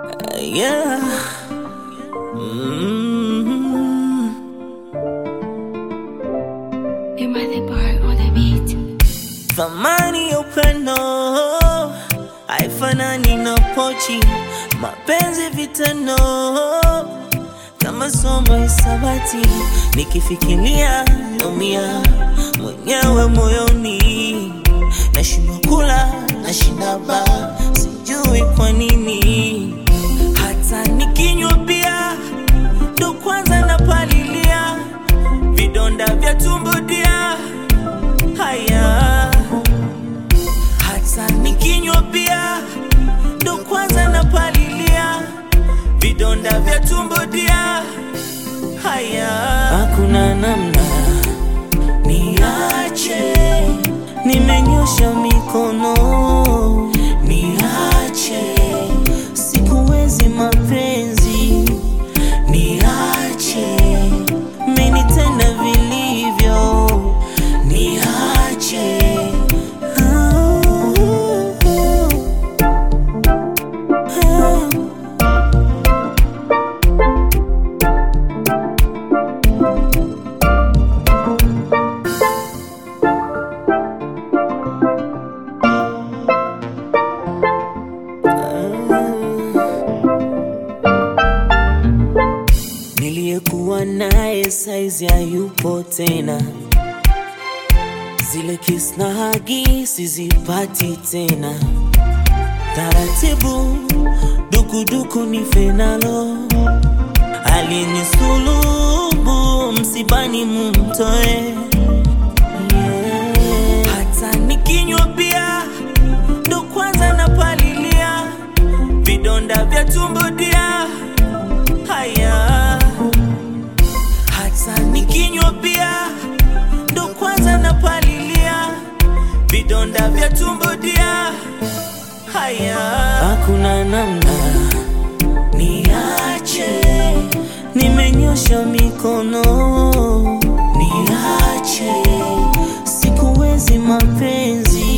Uh, yeah. Mm. Am I the bar or the beat? Thamani ya upendo haifanani na pochi, mapenzi vitendo kama somo hisabati, nikifikiria naumia mwenyewe moyoni, nashindwa kula nashinda baa, sijui kwa nini, hata nikinywa bia ndo kwanza napalilia vidonda vya tumbo dia haya hata nikinywa bia ndo kwanza napalilia vidonda vya tumbo dia haya hakuna namna niache nimenyosha mikono niache sikuwezi mapenzi niache menitenda vilivyo niache Niliyekuwa naye saizi hayupo tena, zile kiss na hagi sizipati tena. Taratibu dukuduku ni fenalo, alinisulubu msibani mumtoe yeah. Hata nikinywa bia ndo kwanza napalilia vidonda vya tumbo dia haya hata nikinywa bia ndo kwanza napalilia vidonda vya tumbo dia haya hakuna namna niache nimenyosha mikono niache sikuwezi mapenzi